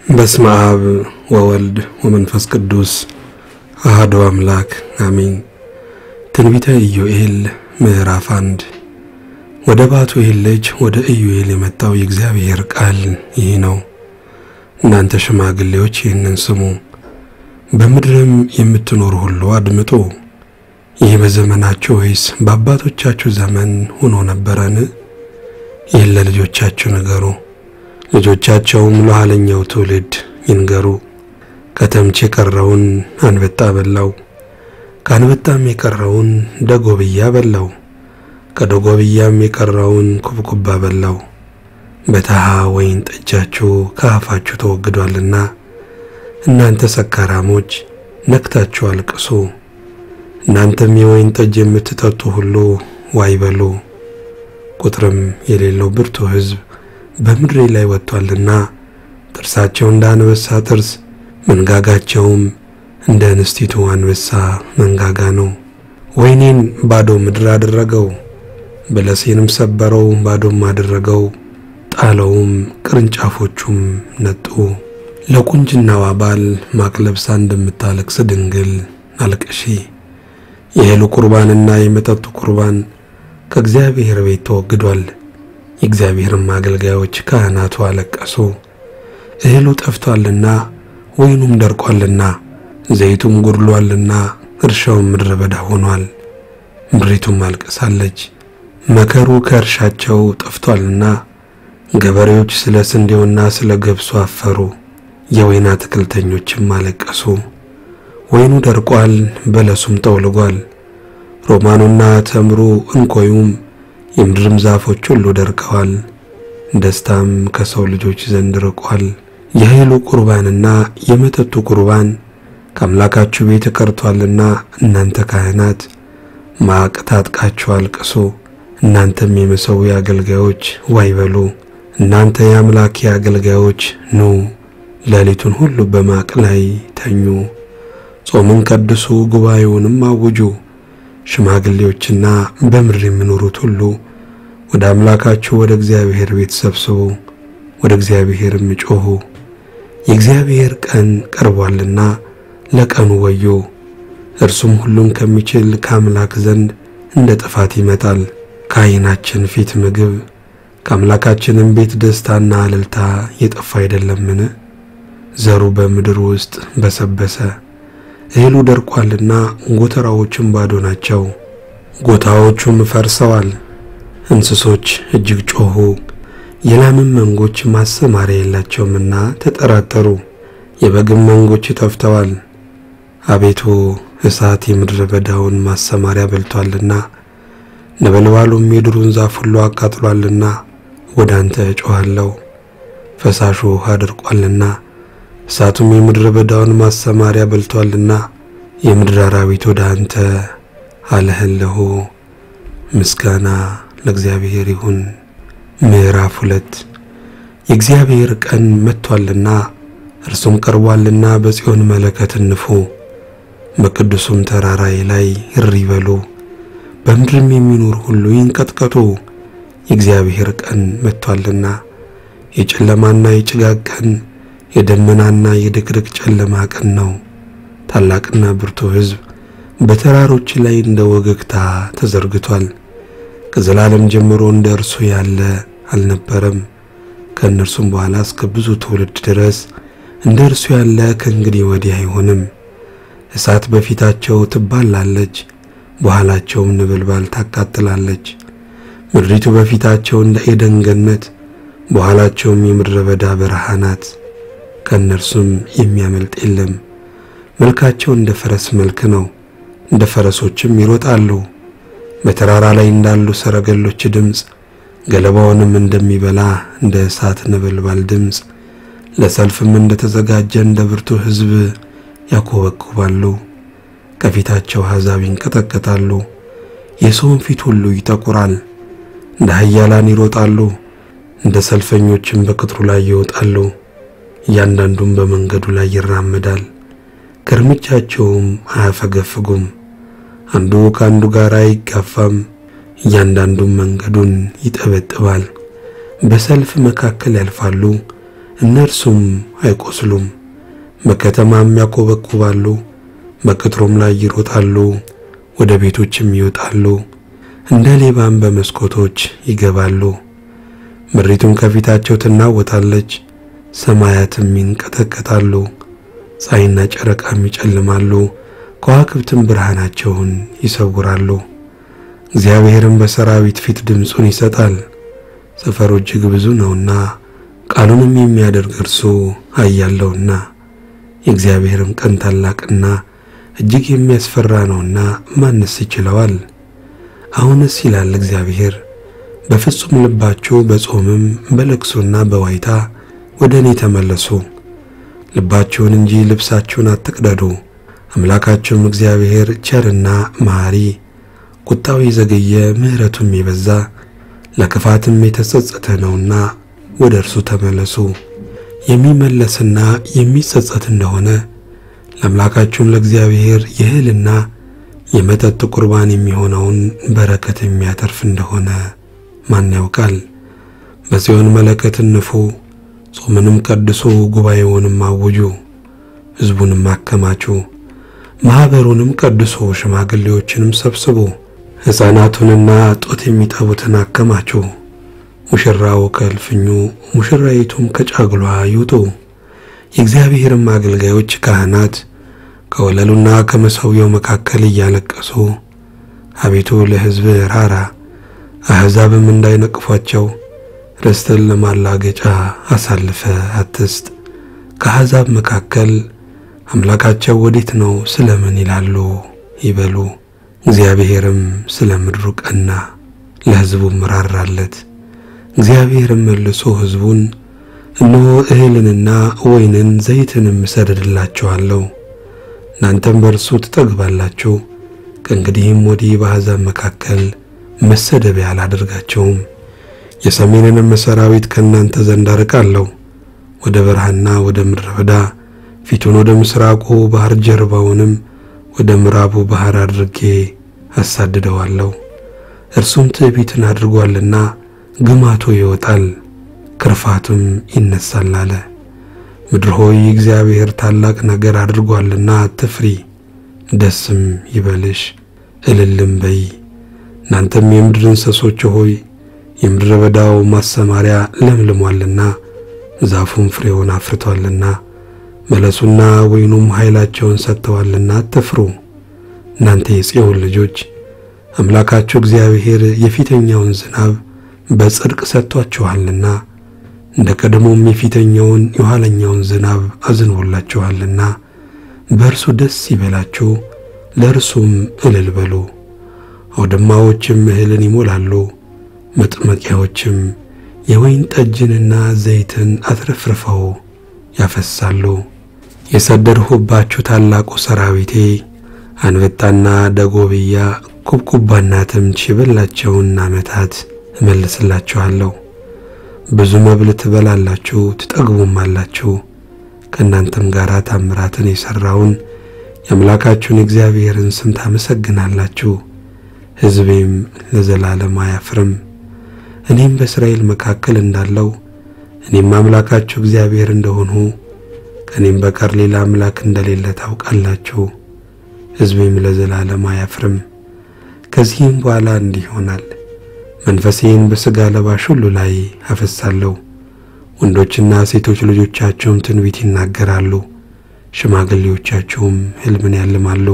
በስመ አብ ወወልድ ወመንፈስ ቅዱስ አሐዱ አምላክ አሜን። ትንቢተ ኢዮኤል ምዕራፍ አንድ ወደ ባቱኤል ልጅ ወደ ኢዮኤል የመጣው የእግዚአብሔር ቃል ይህ ነው። እናንተ ሽማግሌዎች ይህንን ስሙ፣ በምድርም የምትኖሩ ሁሉ አድምጡ። ይህ በዘመናችሁ ወይስ በአባቶቻችሁ ዘመን ሆኖ ነበረን? ይህን ለልጆቻችሁ ንገሩ፣ ልጆቻቸውም ለኋለኛው ትውልድ ይንገሩ። ከተምች የቀረውን አንበጣ በላው፣ ከአንበጣም የቀረውን ደጎብያ በላው፣ ከደጎብያም የቀረውን ኩብኩባ በላው። በተሃ ወይን ጠጃችሁ ከአፋችሁ ተወግዷልና እናንተ ሰካራሞች ነክታችሁ አልቅሱ። እናንተም የወይን ጠጅ የምትጠጡ ሁሉ ዋይ በሉ። ቁጥርም የሌለው ብርቱ ሕዝብ በምድሬ ላይ ወጥቷልና ጥርሳቸው እንደ አንበሳ ጥርስ መንጋጋቸውም እንደ እንስቲቱ አንበሳ መንጋጋ ነው። ወይኔን ባዶ ምድር አደረገው፣ በለሴንም ሰበረው፣ ባዶም አደረገው፣ ጣለውም፣ ቅርንጫፎቹም ነጡ። ለቁንጅናዋ ባል ማቅ ለብሳ እንደምታለቅስ ድንግል አልቅሺ። የእህሉ ቁርባንና የመጠጡ ቁርባን ከእግዚአብሔር ቤት ተወግዷል። የእግዚአብሔርም አገልጋዮች ካህናቱ አለቀሱ። እህሉ ጠፍቷልና ወይኑም ደርቋልና ዘይቱም ጎድሏልና እርሻውም ምድረ በዳ ሆኗል። ምድሪቱም አልቅሳለች። መከሩ ከእርሻቸው ጠፍቷልና ገበሬዎች ስለ ስንዴውና ስለ ገብሱ አፈሩ። የወይን አትክልተኞችም አለቀሱ። ወይኑ ደርቋል፣ በለሱም ጠውልጓል። ሮማኑና ተምሩ እንኮዩም የምድርም ዛፎች ሁሉ ደርቀዋል። ደስታም ከሰው ልጆች ዘንድ ርቋል። የእህሉ ቁርባንና የመጠጡ ቁርባን ከአምላካችሁ ቤት ቀርቷልና እናንተ ካህናት ማቅ ታጥቃችሁ አልቅሱ። እናንተም የመሠዊያ አገልጋዮች ዋይ በሉ። እናንተ የአምላኬ አገልጋዮች ኑ፣ ሌሊቱን ሁሉ በማቅ ላይ ተኙ። ጾምን ቀድሱ፣ ጉባኤውንም አውጁ። ሽማግሌዎችና በምድር የሚኖሩት ሁሉ ወደ አምላካችሁ ወደ እግዚአብሔር ቤት ሰብስቡ፣ ወደ እግዚአብሔርም ጮኹ። የእግዚአብሔር ቀን ቀርቧልና ለቀኑ ወዮ። እርሱም ሁሉን ከሚችል ከአምላክ ዘንድ እንደ ጥፋት ይመጣል። ከዓይናችን ፊት ምግብ ከአምላካችንም ቤት ደስታና እልልታ የጠፋ አይደለምን? ዘሩ በምድር ውስጥ በሰበሰ እህሉ ደርቋልና ጎተራዎቹም ባዶ ናቸው። ጎታዎቹም ፈርሰዋል። እንስሶች እጅግ ጮኹ። የላምም መንጎች ማሰማሪያ የላቸውምና ተጠራጠሩ። የበግም መንጎች ጠፍተዋል። አቤቱ እሳት የምድረ በዳውን ማሰማሪያ በልቷልና ነበልባሉም የዱሩን ዛፍ ሁሉ አቃጥሏልና ወደ አንተ እጮኻለሁ። ፈሳሹ ውሃ ደርቋልና እሳቱም የምድረ በዳውን ማሰማሪያ በልቷልና የምድር አራዊት ወደ አንተ አለህለሁ። ምስጋና ለእግዚአብሔር ይሁን። ምዕራፍ ሁለት የእግዚአብሔር ቀን መጥቷልና እርሱም ቀርቧልና በጽዮን መለከት ንፉ፣ በቅዱሱም ተራራዬ ላይ እሪ በሉ፣ በምድርም የሚኖር ሁሉ ይንቀጥቀጡ። የእግዚአብሔር ቀን መጥቷልና የጨለማና የጭጋግ ቀን የደመናና የድቅድቅ ጨለማ ቀን ነው። ታላቅና ብርቱ ሕዝብ በተራሮች ላይ እንደ ወገግታ ተዘርግቷል። ከዘላለም ጀምሮ እንደ እርሱ ያለ አልነበረም። ከእነርሱም በኋላ እስከ ብዙ ትውልድ ድረስ እንደ እርሱ ያለ ከእንግዲህ ወዲህ አይሆንም። እሳት በፊታቸው ትባላለች፣ በኋላቸውም ነበልባል ታቃጥላለች። ምድሪቱ በፊታቸው እንደ ኤደን ገነት፣ በኋላቸውም የምድረ በዳ በረሃ ናት። ከእነርሱም የሚያመልጥ የለም። መልካቸው እንደ ፈረስ መልክ ነው፣ እንደ ፈረሶችም ይሮጣሉ። በተራራ ላይ እንዳሉ ሰረገሎች ድምፅ፣ ገለባውንም እንደሚበላ እንደ እሳት ነበልባል ድምፅ፣ ለሰልፍም እንደ ተዘጋጀ እንደ ብርቱ ሕዝብ ያኮበኩባሉ። ከፊታቸው አሕዛብ ይንቀጠቀጣሉ፣ የሰውን ፊት ሁሉ ይጠቁራል። እንደ ኃያላን ይሮጣሉ፣ እንደ ሰልፈኞችም በቅጥሩ ላይ ይወጣሉ። እያንዳንዱም በመንገዱ ላይ ይራመዳል፣ ከእርምጃቸውም አያፈገፍጉም። አንዱ ከአንዱ ጋር አይጋፋም፣ እያንዳንዱም መንገዱን ይጠበጥባል። በሰልፍ መካከል ያልፋሉ፣ እነርሱም አይቆስሉም። በከተማም ያኮበኩባሉ፣ በቅጥሩም ላይ ይሮጣሉ፣ ወደ ቤቶችም ይወጣሉ፣ እንደ ሌባም በመስኮቶች ይገባሉ። ምድሪቱም ከፊታቸው ትናወጣለች፣ ሰማያትም ይንቀጠቀጣሉ፣ ፀሐይና ጨረቃም ይጨልማሉ፣ ከዋክብትም ብርሃናቸውን ይሰውራሉ። እግዚአብሔርም በሰራዊት ፊት ድምፁን ይሰጣል። ሰፈሩ እጅግ ብዙ ነውና ቃሉንም የሚያደርግ እርሱ ኃያለውና የእግዚአብሔርም ቀን ታላቅና እጅግ የሚያስፈራ ነውና ማንስ ይችለዋል? አሁንስ ይላል እግዚአብሔር በፍጹም ልባችሁ በጾምም በለቅሶና በዋይታ ወደ እኔ ተመለሱ። ልባችሁን እንጂ ልብሳችሁን አትቅደዱ። አምላካችሁም እግዚአብሔር ቸርና መሐሪ፣ ቁጣው የዘገየ ምሕረቱም የበዛ ለክፋትም የተጸጸተ ነውና ወደ እርሱ ተመለሱ። የሚመለስና የሚጸጸት እንደሆነ ለአምላካችሁም ለእግዚአብሔር የእህልና የመጠጥ ቁርባን የሚሆነውን በረከት የሚያተርፍ እንደሆነ ማን ያውቃል? በጽዮን መለከትን ንፉ፣ ጾምንም ቀድሱ፣ ጉባኤውንም አውጁ፣ ሕዝቡንም አከማቹ፣ ማኅበሩንም ቀድሱ፣ ሽማግሌዎችንም ሰብስቡ፣ ሕፃናቱንና ጡት የሚጠቡትን አከማቹ። ሙሽራው ከእልፍኙ ሙሽራይቱም ከጫጉሏ ይውጡ። የእግዚአብሔርም አገልጋዮች ካህናት ከወለሉና ከመሠዊያው መካከል እያለቀሱ አቤቱ ለሕዝብ ራራ አሕዛብም እንዳይነቅፏቸው ርስትን ለማላገጫ አሳልፈ አትስጥ። ከአሕዛብ መካከል አምላካቸው ወዴት ነው ስለምን ይላሉ ይበሉ። እግዚአብሔርም ስለ ምድሩ ቀና፣ ለሕዝቡም ራራለት። እግዚአብሔርም መልሶ ሕዝቡን እነሆ እህልንና ወይንን ዘይትንም እሰድድላችኋለሁ፣ እናንተም በእርሱ ትጠግባላችሁ። ከእንግዲህም ወዲህ በአሕዛብ መካከል መሰደቢያ አላደርጋቸውም። የሰሜንንም ሰራዊት ከእናንተ ዘንድ አርቃለሁ። ወደ በረሃና ወደ ምድረ በዳ ፊቱን ወደ ምስራቁ ባሕር ጀርባውንም ወደ ምዕራቡ ባሕር አድርጌ አሳድደዋለሁ። እርሱም ትዕቢትን አድርጓልና ግማቱ ይወጣል፣ ክርፋቱም ይነሳል አለ። ምድር ሆይ እግዚአብሔር ታላቅ ነገር አድርጓልና አትፍሪ፣ ደስም ይበልሽ፣ እልልም በይ። እናንተም የምድር እንስሶች ሆይ የምድረ በዳው ማሰማሪያ ለምልሟልና ዛፉም ፍሬውን አፍርቷልና መለሱና ወይኑም ኃይላቸውን ሰጥተዋልና አትፍሩ። እናንተ የጽዮን ልጆች አምላካችሁ እግዚአብሔር የፊተኛውን ዝናብ በጽድቅ ሰጥቷችኋልና እንደ ቀድሞም የፊተኛውን የኋለኛውን ዝናብ አዝንቦላችኋልና በእርሱ ደስ ይበላችሁ፣ ለእርሱም እልል በሉ። አውድማዎችም እህልን ይሞላሉ፣ መጥመቂያዎችም የወይን ጠጅንና ዘይትን አትረፍርፈው ያፈሳሉ። የሰደድሁባችሁ ታላቁ ሰራዊቴ አንበጣና ደጎብያ ኩብኩባና ተምች የበላቸውን ዓመታት እመልስላችኋለሁ። ብዙ መብል ትበላላችሁ ትጠግቡም አላችሁ። ከእናንተም ጋር ታምራትን የሠራውን የአምላካችሁን የእግዚአብሔርን ስም ታመሰግናላችሁ። ሕዝቤም ለዘላለም አያፍርም። እኔም በእስራኤል መካከል እንዳለው እኔም አምላካችሁ እግዚአብሔር እንደሆንሁ ከእኔም በቀር ሌላ አምላክ እንደሌለ ታውቃላችሁ። ሕዝቤም ለዘላለም አያፍርም። ከዚህም በኋላ እንዲህ ይሆናል፣ መንፈሴን በሥጋ ለባሽ ሁሉ ላይ አፈሳለሁ። ወንዶችና ሴቶች ልጆቻቸውም ትንቢት ይናገራሉ፣ ሽማግሌዎቻችሁም ሕልምን ያልማሉ፣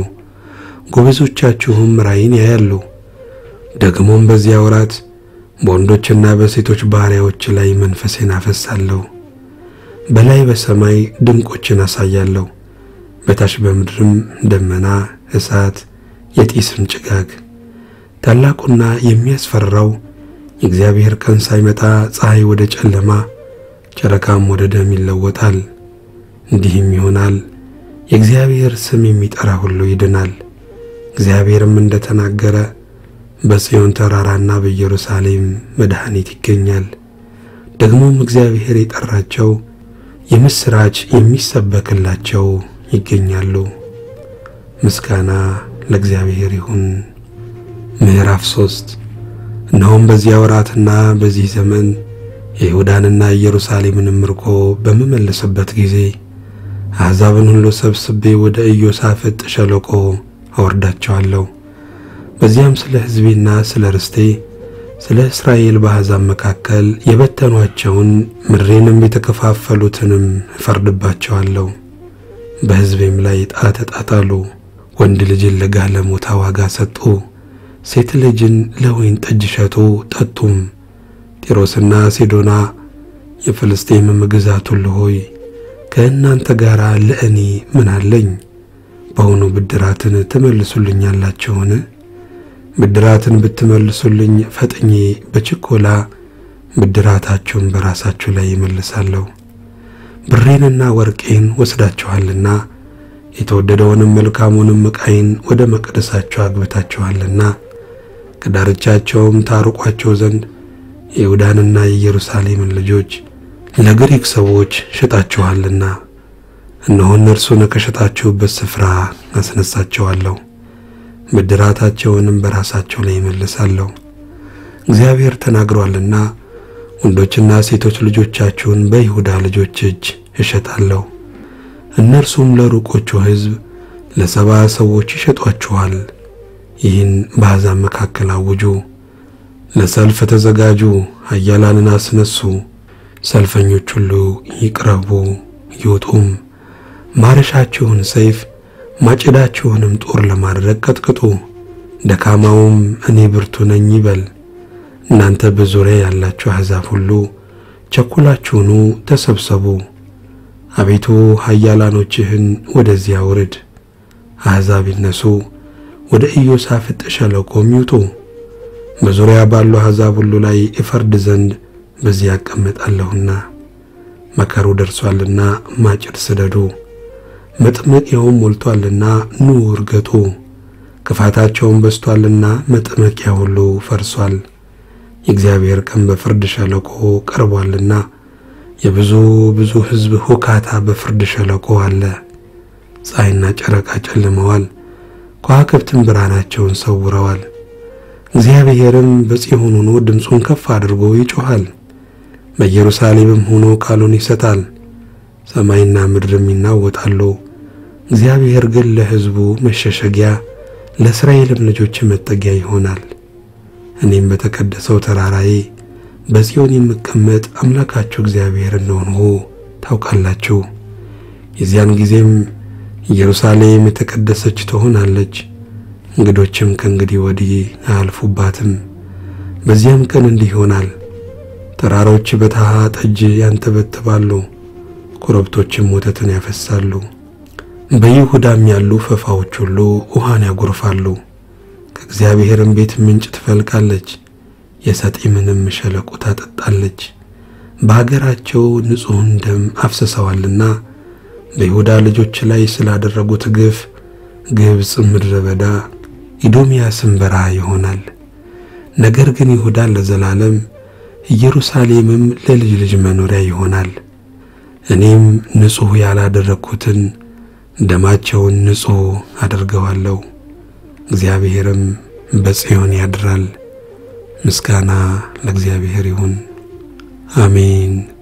ጎበዞቻችሁም ራእይን ያያሉ። ደግሞም በዚያ ወራት በወንዶችና በሴቶች ባሪያዎች ላይ መንፈሴን አፈሳለሁ። በላይ በሰማይ ድንቆችን አሳያለሁ፣ በታች በምድርም ደመና፣ እሳት፣ የጢስም ጭጋግ። ታላቁና የሚያስፈራው የእግዚአብሔር ቀን ሳይመጣ ፀሐይ ወደ ጨለማ ጨረቃም ወደ ደም ይለወጣል። እንዲህም ይሆናል፣ የእግዚአብሔር ስም የሚጠራ ሁሉ ይድናል። እግዚአብሔርም እንደተናገረ በጽዮን ተራራና በኢየሩሳሌም መድኃኒት ይገኛል። ደግሞም እግዚአብሔር የጠራቸው የምስራች የሚሰበክላቸው ይገኛሉ። ምስጋና ለእግዚአብሔር ይሁን። ምዕራፍ ሶስት እነሆም በዚያ ወራትና በዚህ ዘመን የይሁዳንና ኢየሩሳሌምንም ምርኮ በምመልስበት ጊዜ አሕዛብን ሁሉ ሰብስቤ ወደ ኢዮሳፍጥ ሸለቆ አወርዳቸዋለሁ። በዚያም ስለ ሕዝቤና ስለ ርስቴ ስለ እስራኤል በአሕዛብ መካከል የበተኗቸውን ምድሬንም የተከፋፈሉትንም እፈርድባቸዋለሁ። በሕዝቤም ላይ ዕጣ ተጣጣሉ። ወንድ ልጅን ለጋለሞታ ዋጋ ሰጡ፣ ሴት ልጅን ለወይን ጠጅ ሸጡ ጠጡም። ጢሮስና ሲዶና የፍልስጤምም ግዛት ሁሉ ሆይ ከእናንተ ጋር ለእኔ ምን አለኝ? በውኑ ብድራትን ትመልሱልኛላችሁን? ብድራትን ብትመልሱልኝ ፈጥኜ በችኮላ ብድራታችሁን በራሳችሁ ላይ ይመልሳለሁ። ብሬንና ወርቄን ወስዳችኋልና የተወደደውንም መልካሙንም ዕቃዬን ወደ መቅደሳችሁ አግብታችኋልና ከዳርቻቸውም ታርቋቸው ዘንድ የይሁዳንና የኢየሩሳሌምን ልጆች ለግሪክ ሰዎች ሸጣችኋልና እነሆ እነርሱን ከሸጣችሁበት ስፍራ አስነሳቸዋለሁ፣ ብድራታቸውንም በራሳቸው ላይ ይመልሳለሁ። እግዚአብሔር ተናግሯልና ወንዶችና ሴቶች ልጆቻችሁን በይሁዳ ልጆች እጅ እሸጣለሁ። እነርሱም ለሩቆቹ ሕዝብ ለሰባ ሰዎች ይሸጧችኋል። ይህን በአሕዛብ መካከል አውጁ። ለሰልፍ ተዘጋጁ፣ ኃያላንን አስነሱ። ሰልፈኞች ሁሉ ይቅረቡ ይውጡም። ማረሻችሁን ሰይፍ ማጭዳችሁንም ጦር ለማድረግ ቀጥቅጡ። ደካማውም እኔ ብርቱ ነኝ ይበል። እናንተ በዙሪያ ያላችሁ አሕዛብ ሁሉ ቸኩላችሁኑ ተሰብሰቡ። አቤቱ ኃያላኖችህን ወደዚያ ውርድ። አሕዛብ ይነሱ፣ ወደ ኢዮሳፍጥ ሸለቆም ይውጡ። በዙሪያ ባሉ አሕዛብ ሁሉ ላይ እፈርድ ዘንድ በዚያ እቀመጣለሁና። መከሩ ደርሷልና ማጭድ ስደዱ፣ መጥመቂያውም ሞልቶአልና ኑ እርገጡ። ክፋታቸውም በዝቶአልና መጥመቂያ ሁሉ ፈርሷል። የእግዚአብሔር ቀን በፍርድ ሸለቆ ቀርቧልና የብዙ ብዙ ሕዝብ ሁካታ በፍርድ ሸለቆ አለ። ፀሐይና ጨረቃ ጨልመዋል፣ ከዋክብትም ብርሃናቸውን ሰውረዋል። እግዚአብሔርም በጽዮን ሆኖ ድምፁን ከፍ አድርጎ ይጮኻል፣ በኢየሩሳሌምም ሆኖ ቃሉን ይሰጣል። ሰማይና ምድርም ይናወጣሉ። እግዚአብሔር ግን ለሕዝቡ መሸሸጊያ ለእስራኤልም ልጆች መጠጊያ ይሆናል። እኔም በተቀደሰው ተራራዬ በጽዮን የምቀመጥ አምላካችሁ እግዚአብሔር እንደሆንሁ ታውቃላችሁ። የዚያን ጊዜም ኢየሩሳሌም የተቀደሰች ትሆናለች፣ እንግዶችም ከእንግዲህ ወዲህ አያልፉባትም። በዚያም ቀን እንዲህ ይሆናል፣ ተራሮች በታሃ ጠጅ ያንተበትባሉ፣ ኮረብቶችም ወተትን ያፈሳሉ። በይሁዳም ያሉ ፈፋዎች ሁሉ ውሃን ያጎርፋሉ። ከእግዚአብሔርም ቤት ምንጭ ትፈልቃለች፣ የሰጢምንም ሸለቆ ታጠጣለች። በአገራቸው ንጹሕን ደም አፍስሰዋልና በይሁዳ ልጆች ላይ ስላደረጉት ግፍ ግብፅ ምድረ በዳ ኢዶምያስም በረሃ ይሆናል። ነገር ግን ይሁዳ ለዘላለም ኢየሩሳሌምም ለልጅ ልጅ መኖሪያ ይሆናል። እኔም ንጹሕ ያላደረግኩትን ደማቸውን ንጹሕ አድርገዋለሁ። እግዚአብሔርም በጽዮን ያድራል። ምስጋና ለእግዚአብሔር ይሁን፣ አሜን።